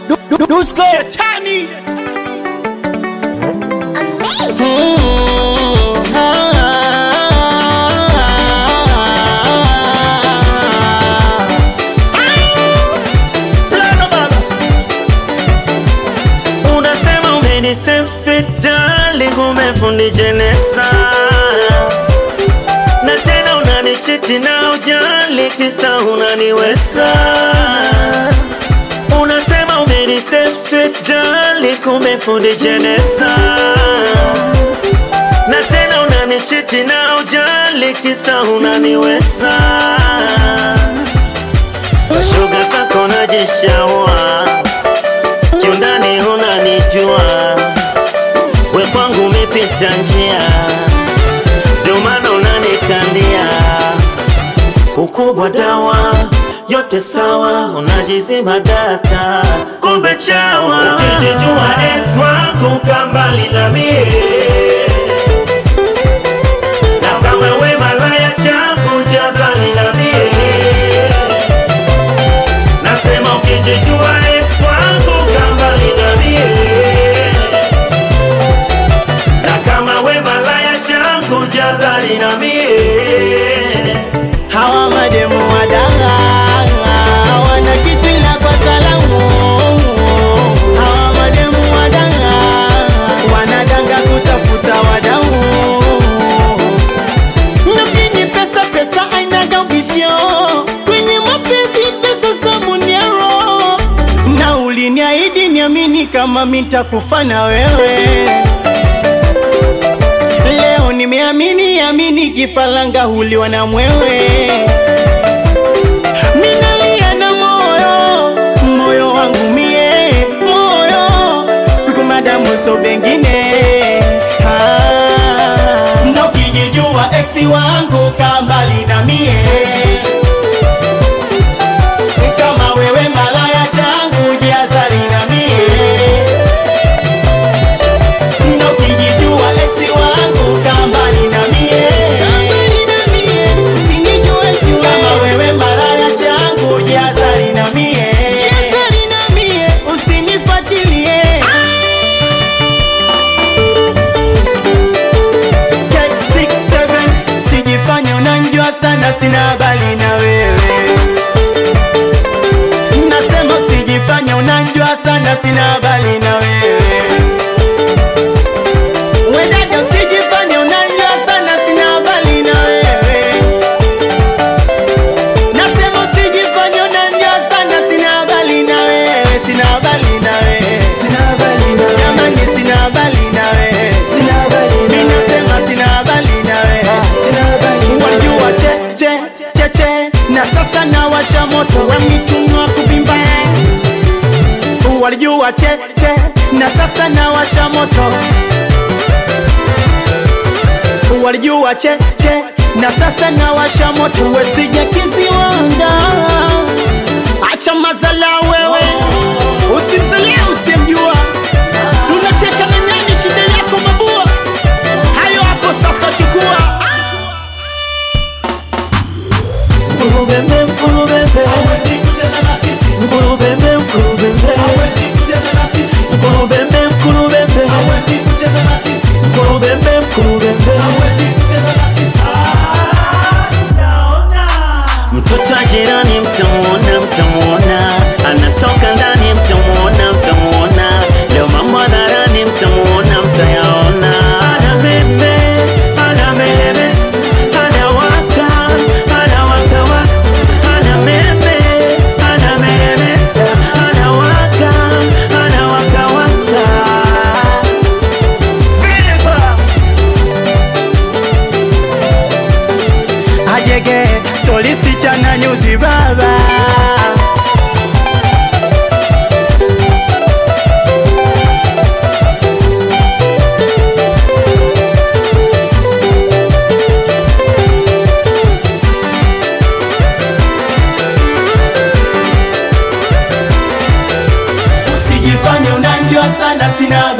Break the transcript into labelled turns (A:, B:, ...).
A: Dusko
B: Shetani
A: Mm,
B: Plano baba
A: Unasema umeni save sweet darling, umefundi jeneza na tena unanichiti na ujali, kisa unaniweza. Unasema umeni save sweet darling, umefundi jeneza na tena unanichiti na ujali, kisa unaniweza. Kwa shoga zako najishaua kiundani unanijua, we kwangu umepita njia, ndio maana unanikandia ukubwa dawa yote sawa, unajizima data, kumbe chawa. Ukijijua ex wangu kambali na mie, na kama we malaya changu jazali na mie Nasema ukijijua ex wangu kambali na mie na kama we malaya changu jazari na mie
B: Hawa mademu wadanga Hawana kitu ila kwa salamu Hawa mademu wadanga Wanadanga kutafuta wadau Na mjini pesa pesa ainaga visho Kwenye mapenzi pesa sabuni ya roho Na uliniahidi niamini kama mitakufa na wewe Leo nimeamini amini kifalanga huliwa na mwewe Minalia na moyo moyo wangu mie moyo siku madamu so bengine Ah, na ukijijua eksi wangu kambali na mie kama wewe malaya changu jiazari na mie na ukijijua eksi wangu kambali na mie kama wewe malaya changu jiazari na mie usinifuatilie Take six, seven, sijifanye unanjua sana sina habari na wewe nasema usijifanye unanjua sana sina habari na wewe Wedada usijifanye unanjua sana sina habari na wewe Nasema usijifanye unanjua sana sina habari na wewe sina habari na wewe
A: Sina habari na wewe.
B: Jamani sina habari na wewe
A: Sina habari na
B: Mimi
A: wewe.
B: nasema sina habari na wewe
A: Sina habari na
B: Wajua
A: wewe.
B: che che che che na sasa nawasha moto wa mitumwa kuvimba Walijua che che na sasa nawasha moto Walijua che che na sasa nawasha moto wesija kiziwanga Acha mazala wewe usimzalia usimjua Si unacheka na nani shida yako mabua Hayo hapo sasa chukua
A: Mkulubembe, mkulubembe. Mkulubembe, mkulubembe. Mkulubembe, mkulubembe. Mkulubembe, mkulubembe. Mtoto wa jirani mtamuona, mtamuona, anatoka ndani mtamuona, mtamuona, leo mambo hadharani mtamuona, mtayaona. Ana meme, ana meleme, ana waka, ana waka waka, ana meme, ana melemeta, ana waka, ana waka waka. Fever!
B: ajege solisti chana nyuzi baba usijifanye unanjua sana sina